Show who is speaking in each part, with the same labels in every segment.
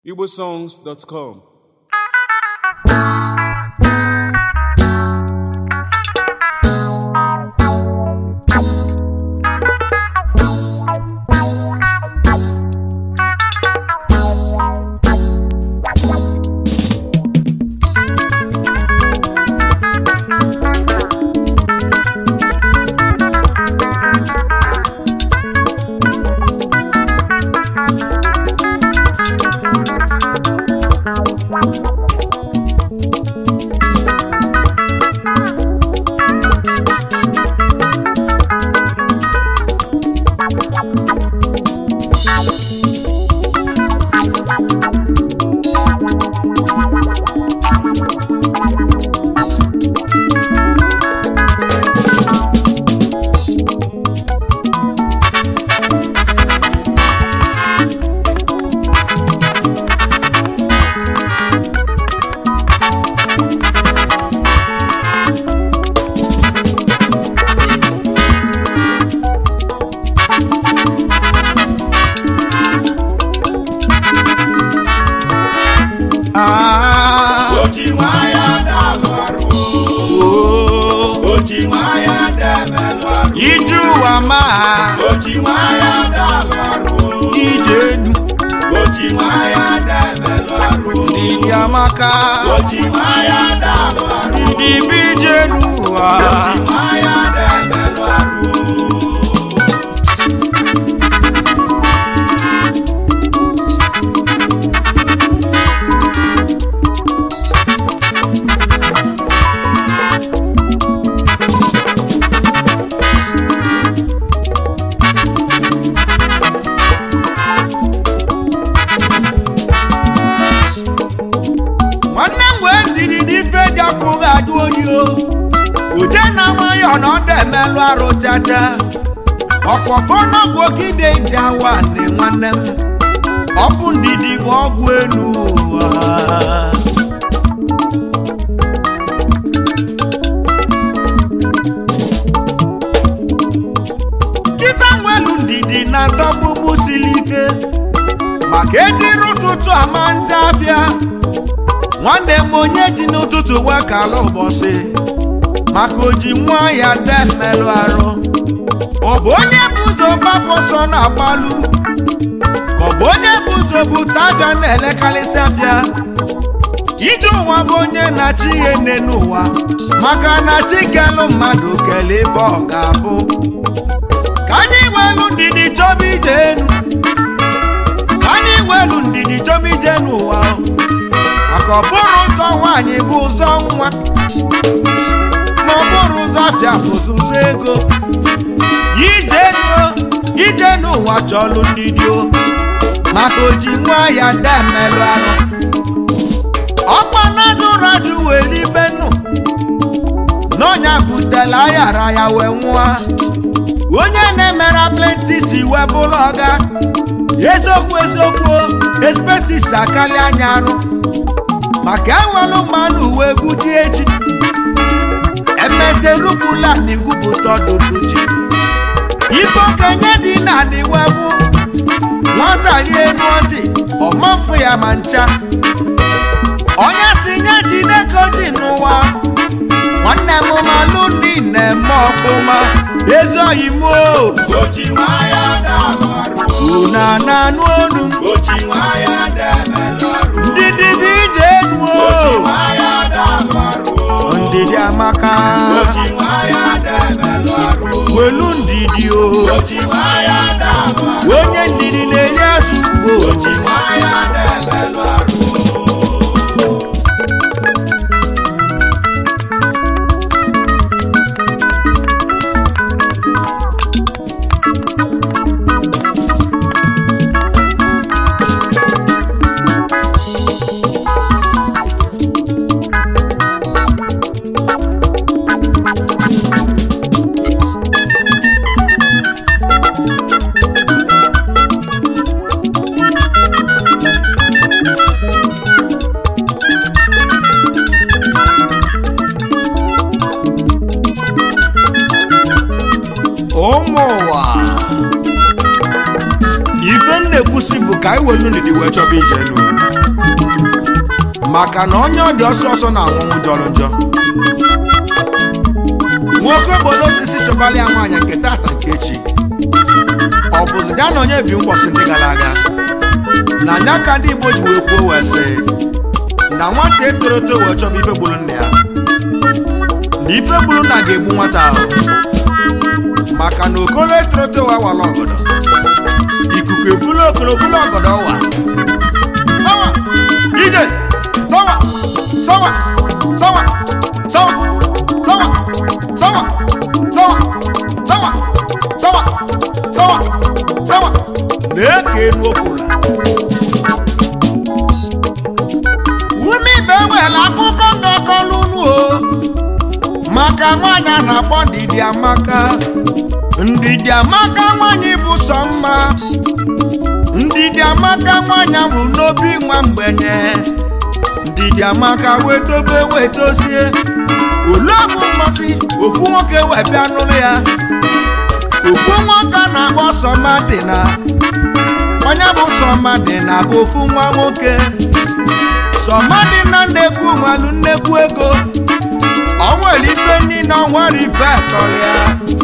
Speaker 1: igbosongs.com
Speaker 2: Ah,
Speaker 3: ochi nwa ya dalụ arụ
Speaker 2: oh,
Speaker 3: ochi nwa ya demelụ arụ
Speaker 2: ije ụwa ma
Speaker 3: ochi nwa ya dalụ arụ
Speaker 2: ije enu
Speaker 3: ochi nwa ya demelụ arụ
Speaker 2: dịdị amaka
Speaker 3: ochi nwa ya dalụ arụ
Speaker 2: dịdị bi ije enu ụwa
Speaker 3: ochi nwa ya demelụ arụ
Speaker 2: nwanne m wee ndidi n'ife dị akwụghị adụ oyi o uje na nwayọ na ọ na-emelụ arụ chacha ọkwọfọ n'ọgwụ okide ije awa nị nwanne m ọ bụ ndidi bụ ọgwụ enu ụwa kịta nwelu ndidi na ndọgbugbu siri ike maka ejiri ụtụtụ ama ndị abịa nwanne m onye ji n'ụtụtụ wee kala ụbọchị maka oji nwa ya de mmerụ arụ ọ bụ onye bụ ụzọ gbapụ ọsọ na-agbalụ ka ọ bụ onye bụ ụzọ bute afịa na-elekarịsị afịa ije ụwa bụ onye na-achị ihe nne n'ụwa maka na chi kelụ mmadụ kelee ebe ọ ga-abụ ka anyị welu ndidi chọba ije enu ka anyị welu ndidi chọba ije n'ụwa maka ọ bụrụ ụzọ nwaanyị bụ ụzọ nwa ma ọ bụrụ ụzọ afịa bụ ụzọ ego ije nuo ije n'ụwa chọlụ ndidi o maka oji nwa ya de mmelụ arụ ọkpa na-ajụrụ ajụ were ibe nnu n'ọnya butela ayara ya wee nwụọ onye na-emere plenti si wee bụrụ ọga eziokwu eziokwu espesis akali anya arụ maka enwelụ mmanụ uwe egwu ji echi emeserupụla na igwupụta ọdụdụ ji ife okenye dị na niwevu nwata rie enu ọjị ọmafụ ya ma ncha onye si nye jide ka ji n'ụwa nwanne m malụ ndị na-eme ọfụma ezi oyi m o
Speaker 3: ochi nwa ya dalụ arụ
Speaker 2: una na-anụ olu m
Speaker 3: ochi nwa ya demelụ arụ
Speaker 2: ndị dịbịa ije enu
Speaker 3: ochi
Speaker 2: o
Speaker 3: nwa ya dalụ arụ
Speaker 2: ndidi amaka
Speaker 3: ochi nwa ya demelụ arụ
Speaker 2: welu ndidi o
Speaker 3: ochi nwa ya dalụ arụ
Speaker 2: onye ndidi na-eri azụ ugbo
Speaker 3: ochi nwa ya demelụ arụ
Speaker 2: ụmụ ụwa ife m na-ekwusi bụ ka anyị welu ndidi wee chọba ije elu maka na onye ọ dị ọsọ ọsọ na anwụnwụ jọrọ njọ nwoke obodo osisi chọbala ya nwaanyị nke tata nke echi ọ bụzi ya na onye bi mgbọsị ndị gara aga na anya ka ndị igbo ji wee kwuo wee sị na nwata etoro eto wee chọba ife gburu nna ya na ife gburu nna ga-egbu nwata ahụ maka na okolo etoro eto wee wala ọgọdọ ikuku ebulu okolo bulu ọgọdọ ụwa sawa ije sawa sawa sawa sawa sawa sawa sawa sawa sawa sawa sawa na-eke elu okwula ume ibe nwere akụkọ ngakọlụ unu o maka nwaanyị a na-akpọ ndidi amaka ndidi amaka nwaanyị bụ sọ mma ndidi amaka nwaanyị bụ n'obi nwa mgbenye ndidi amaka wetobe wetosie olu afọ mmasị ofu nwoke wee bịa n'ụlọ ya ofu nwoke a na-akpọ sọmadịna onye bụ sọmadịna bụ ofu nwa nwoke sọmadịna nnekwu nwalu nnekwu ego ọ nwere ife niile ọnwere ife tọrọ ya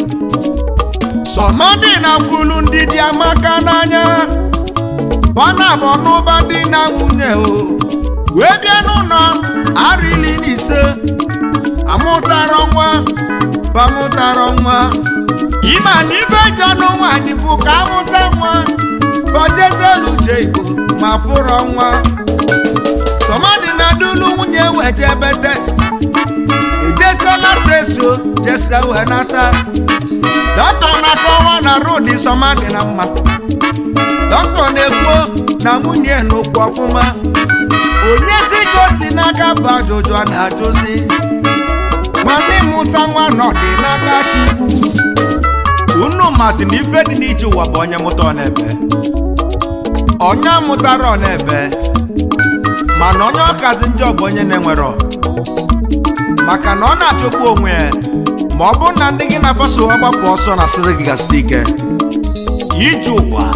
Speaker 2: sọmadịna fulu ndidi amaka n'anya bọna bụ n'ụba dị na nwunye o wee bịa n'ụlọ arọ iri na ise amụtara nwa bamụtara nwa ịma na ibe eji anụ nwaanyị bụ ka amụta nwa bọjezelu uche igbo ma fụrọ nwa sọmadị na dulu nwunye wete ebe test ejesela tesio jese wee nata dọkịta na-akọwa na rudi sọmadị na mma dọkịta na-ekwuo na nwunye n'okwu ọfụma onye si ka o si n'aka bụ ajụjụ a na-ajụzi mana ịmụta nwa nọdị n'aka chukwu unu masị na ife dị n'iche ụwa bụ onye mụta ọnebe onye mụtara ọnebe mana onye ọkazi njọ bụ onye na-enwero maka na ọ na-achọkwu onwe ya ma ọ bụrụ na ndị gị na-afaso ọgbapụ ọsọ na asịrị gị gasịta ike ije ụwa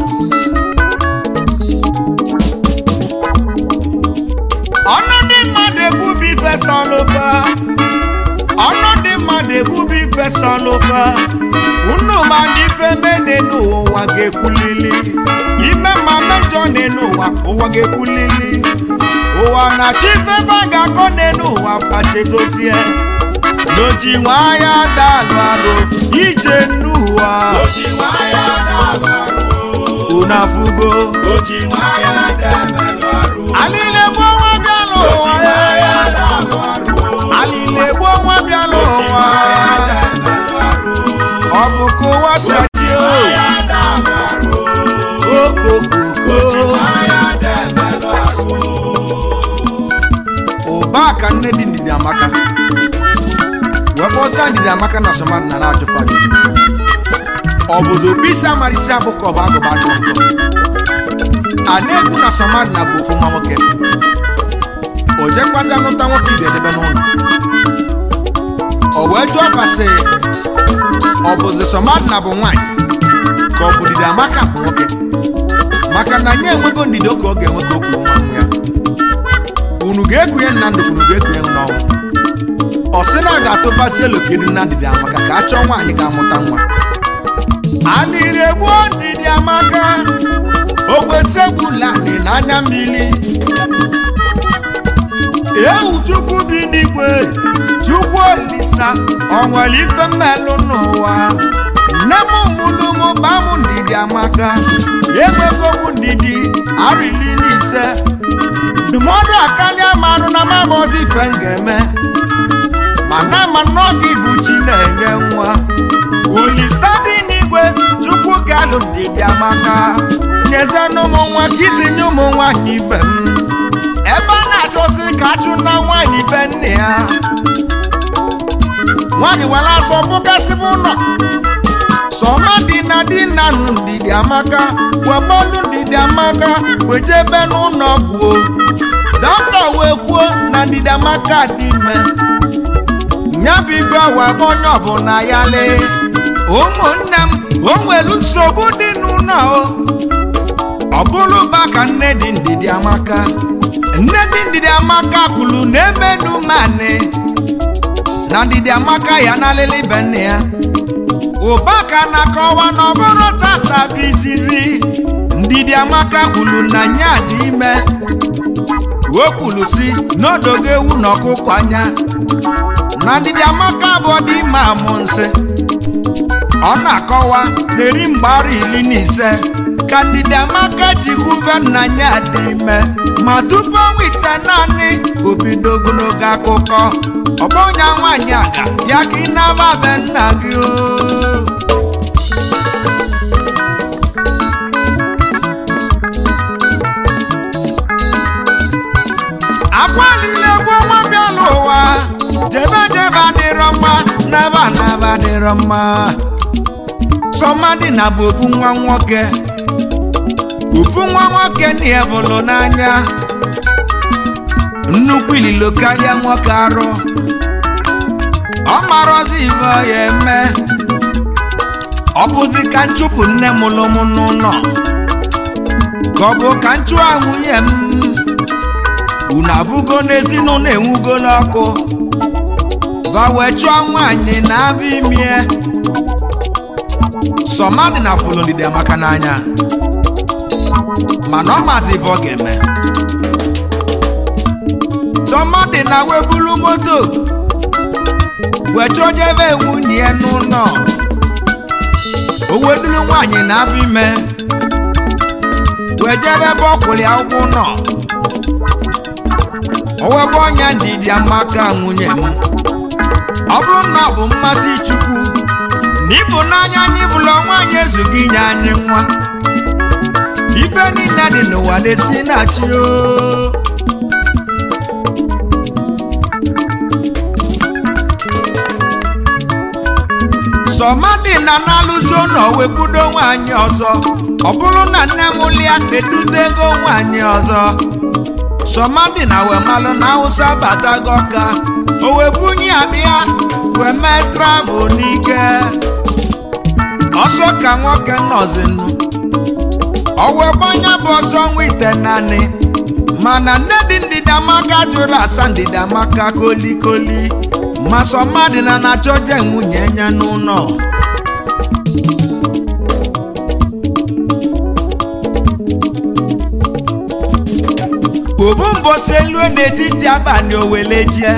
Speaker 2: ọnụ ndị mmadụ ebubi ifesa ọlụfa ọnụ ndị mmadụ ebubi ifesa ọlụfa unu ma ndị ife mene n'ụwa ga-ekwulili ime ma mejọ n'elu ụwa ụwa ga-ekwulili ụwa na-achọ ife ebe a ga-akọ n'elu ụwa fachedozie n'oji nwaya dalụ arụ ije n'ụwa
Speaker 3: Oji nwayọ na-alụ ọrụ.
Speaker 2: unu afụgo
Speaker 3: Oji nwayọ na-emelụ ọrụ.
Speaker 2: alile gboo nwa bịa
Speaker 3: Oji
Speaker 2: n'ụwa
Speaker 3: nwayọ na-alụ ọrụ.
Speaker 2: alile gboo nwa bịa
Speaker 3: Oji
Speaker 2: n'ụwa
Speaker 3: nwayọ na-emelụ ọrụ.
Speaker 2: ọ bụ ka ụwa si adị o
Speaker 3: Nwayọ na-alụ ọrụ.
Speaker 2: okokoko
Speaker 3: Oji nwayọ na-emelụ ọrụ.
Speaker 2: ụba ka nne dị ndidi amaka wee kpọzie ndidi amaka na somadị na na-ajụfa ajụjụ ọ bụzi obi isi amara isi abụ ka ọ bụ agụba atụ nkọ a na-ekwu na somadị na bụ ofu nwa nwoke o jekwazi anụta nwoke ibe edebe n'ụlọ o wee jụọ fasị ọ bụzi somadị na bụ nwaanyị ka ọ bụ ndidi amaka bụ nwoke maka na nye enwego ndidi oke ọ ga-enwe ka o kwuru nwa nwa ya unu ga-ekunye nna ndụ unu ga-ekunye n'ọnwụ ọ sị na a ga-atụbasị elokedu na ndidi amaka ka a chọọ nwaanyị ga-amụta nwa anịrị egbuo ndidi amaka ogwesegbulani n'anya mmiri ewu chukwu bi n'igwe chukwu olisa ọ nwere ife mmelụ n'ụwa nne m mụlụ m bam ndidi amaka enwego m ndidi arịli n'ise ndụmọdụ akarịa marụ na mabọzi ife m ga-eme mana ma n'oge bụ chi na-enye nwa olisa bi n'igwe chukwu ga-alụ ndidi amaka nyezenụ ụmụ nwa ka itinye ụmụ nwaanyị ibe m ebe a na-achọzi ka achụ na nwaanyị be nne ya nwaanyị were asọ bụgasịbụ ụlọ sọma dị na di na nụ ndidi amaka webọlụ ndidi amaka wejebe n'ụlọ ọgwụ dọkịta wee kwuo na ndidi amaka dị ime nyabụ ife wee bụ onye ọbụla ya lee ụmụnne m o nwere nsogbu dị n'ụlọ o ọ bụrụ ba ka nne dị ndidi amaka nne dị ndidi ndidi amaka kwuru na emenu mani na ndidi amaka ya na lele ibe nne ya ụbaka na-akọwa na ọ bụrụ tata bụ izizi ndidi amaka kwuru na nya dị ime o kwuru si n'odogo ewu na ọkụkọ anya na ndidi amaka bụ ọdị ime amụ nsị ọ na-akọwa na eri mgbara iri na ise ka ndidi amaka ji kwube nna ya dị ime ma tupu ọnwa ite naanị obido ogologo akụkọ ọgbọnya nwaanyị aga bịa ka ị naba be nna gị o akwalile gwo nwa bịa n'ụwa jebe jebe adịrọ mma naba naba adịrọ mma sọmadị na bụ ofu nwa nwoke ofu nwa nwoke na-ebulu n'anya nnukwu ililo karịa nwoke arụ ọ marọzi ibe ọ ya eme ọ bụzi ka nchụpụ nne mụrụ m n'ụlọ ka ọ bụ ka nchụọ nwunye m unu abụgo n'ezinụlọ enwugo n'ọkụ va wee chụọ nwaanyị na abụ imie sọmadị na fụlụ ndidi amaka n'anya mana ọ mazi ife ọ ga-eme sọmadị na wee bulu moto wee chụọ jebe nwunye ya n'ụlọ o weduru nwaanyị na abụ ime wee jebe ebe ọ kwụrụ ya ụkwụ nọ owebe ọnya ndidi amaka nwunye m ọ bụrụ na ọ bụ mmasị chukwu na ịfụnanya anyị bụla nwaanyị ezughị inye anyị nwa ife niile dị n'ụwa na-esi na chi o sọmadị na na-alụzi ụlọ wekwudo nwaanyị ọzọ ọ bụrụ na nne m lịa edutego nwaanyị ọzọ sọmadị na wemalụ na awụsa batago ọka o wee bunye abịa wee mee travel n'ike ọsọ ka nwoke nọzinụ o wee gbanya bụ ọsọ nwa ite naanị mana nne dị ndịdamaka jụrụ asa ndịdamaka kolikoli ma sọmadị na na-achọje nwunye ya n'ụlọ obu mbosi elu n'etiti abalị owele jie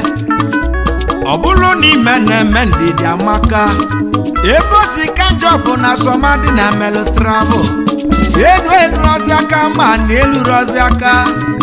Speaker 2: ọ bụrụ na ime na-eme ndidi amaka ebe o si ka njọ bụ na sọmadị na melụ travel elu elurozi aka ma na elurozi aka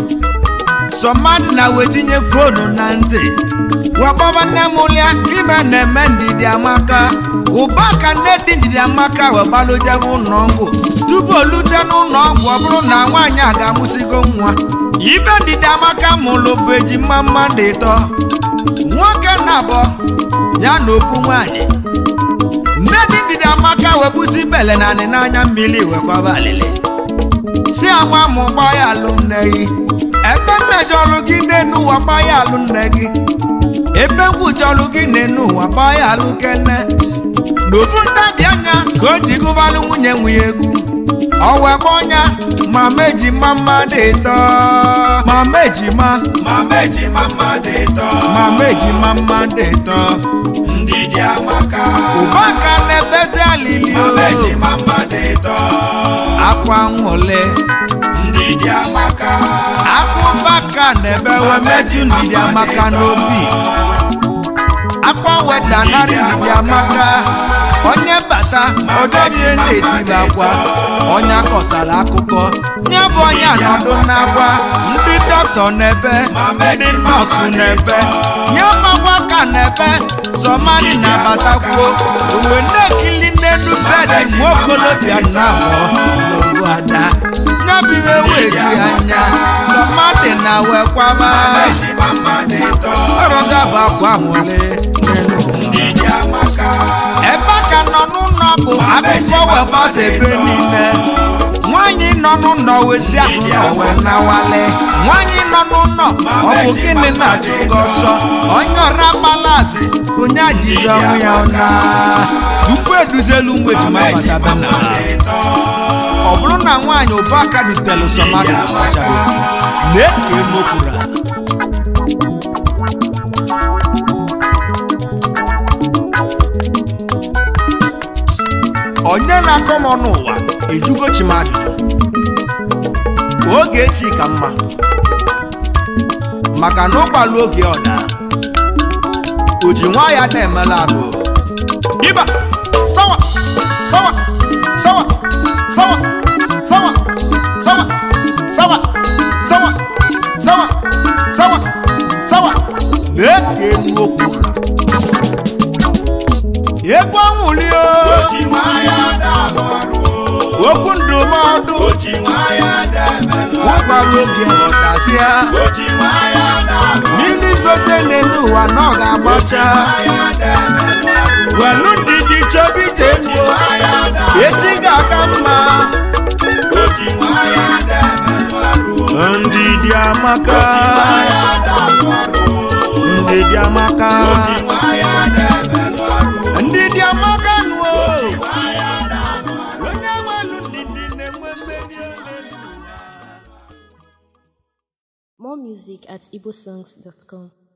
Speaker 2: sọmadị na wetinye fonu na ntị wakpọba nne m lịa ime na-eme ndidi amaka ụba ka nne dị ndidi amaka wee gbalụjebe ụlọ ọgwụ tupu o lute n'ụlọ ọgwụ ọ bụrụ na nwaanyị a ga-amụsigo nwa ibe ndidi amaka mụrụ bụ ejima mmadụ ịtọ nwoke na abụọ ya na ofu nwaanyị nne dị ndidi amaka wee busi bele na anị n'anya mmiri wekwaba alịlị si anwa mụ gbaa ya alụ nne gị ebe mmejọlụ gị n'enu ụwa gbaa ya alụ nne gị ebe ngwụjọlụ gị n'enu ụwa gbaa ya alụ kene n'ofu ntabi anya ka o ji gụbalụ nwunye nwunye egwu ọwa gbọnya mama ejima mmadụ ịtọ mama ejima
Speaker 3: mama ejima mmadụ ịtọ
Speaker 2: mama ejima mmadụ ịtọ
Speaker 3: ndidi amaka
Speaker 2: ụbaka na-ebezi alili o
Speaker 3: mama ejima mmadụ ịtọ
Speaker 2: akwa nwụle
Speaker 3: ndidi amaka
Speaker 2: akụbaka na-ebewe meju ndidi amaka n'obi akwa weda narị ndidi amaka onye bata ọjọjie na-etiri akwa onye akọsara akụkọ nye bụ onye anọdụ n'akwa ndị dọkịta n'ebe ndị nọọsụ n'ebe nye ọgbakwa ka n'ebe sọmani na-abatakwuo uwe na-ekili n'elu bedị nwa okolobịa na abụọ n'owu ada nyabiwe wegi anya sọmani na wekwaba
Speaker 3: mama ejima mmadụ ịtọ
Speaker 2: ọrọza bụ akwa nwere n'elu
Speaker 3: ndidi amaka
Speaker 2: ebe a ka nọ n'ụlọ bụ akụkọ wee gbasa ebe niile nwaanyị nọ n'ụlọ wee si ahụ nọ wee nawale nwaanyị nọ n'ụlọ ọ bụ gịnị na-achụ gị ọsọ onye ọra gbalazi onye ajizi ọnwụ ya ọna tupu eduzelu ụmụ ejima
Speaker 3: mama ejima
Speaker 2: batabe na
Speaker 3: mmadụ ịtọ
Speaker 2: ọ bụrụ na nwaanyị ụbọaka dutelu sọmadị na ọchara lee ka emokwuru onye na-akọ m ọnụ ụwa ejugo chi m ajụjụ ka oge echi ka mma maka na ụkwalụ oge ọda o ji nwa ya na-emela agụ ịba sawa sawa sawa sawa sawa sawa sawa sawa sawa sawa sawa mee ka elu okwu egwu anwụli
Speaker 3: o ji nwa ya na-alụ ọrụ
Speaker 2: okwu ndụmọdụ
Speaker 3: o ji nwa ya na-emelụ
Speaker 2: ụkwalụ oge ọdasịa
Speaker 3: o ji nwa ya na-alụ
Speaker 2: mmiri zose n'elu ụwa na ọ ga-agbacha
Speaker 3: ya na-emelụ ọrụ
Speaker 2: welu ndidi chọba ije
Speaker 3: o
Speaker 2: nuo
Speaker 3: nwa ya na
Speaker 2: echi ga-aka mma
Speaker 3: o ji nwa ya na-emelụ ọrụ
Speaker 2: ndidi amaka
Speaker 3: nwa ya na-alụ ọrụ
Speaker 2: ndidi amaka
Speaker 3: o ji nwa ya na-emelụ ọrụ
Speaker 2: ndidi amaka nuo
Speaker 3: nwa ya na-alụ
Speaker 2: onye nwelu ndidi na-enwe mmeri n'elu ụwa
Speaker 1: More music at igbosongs.com.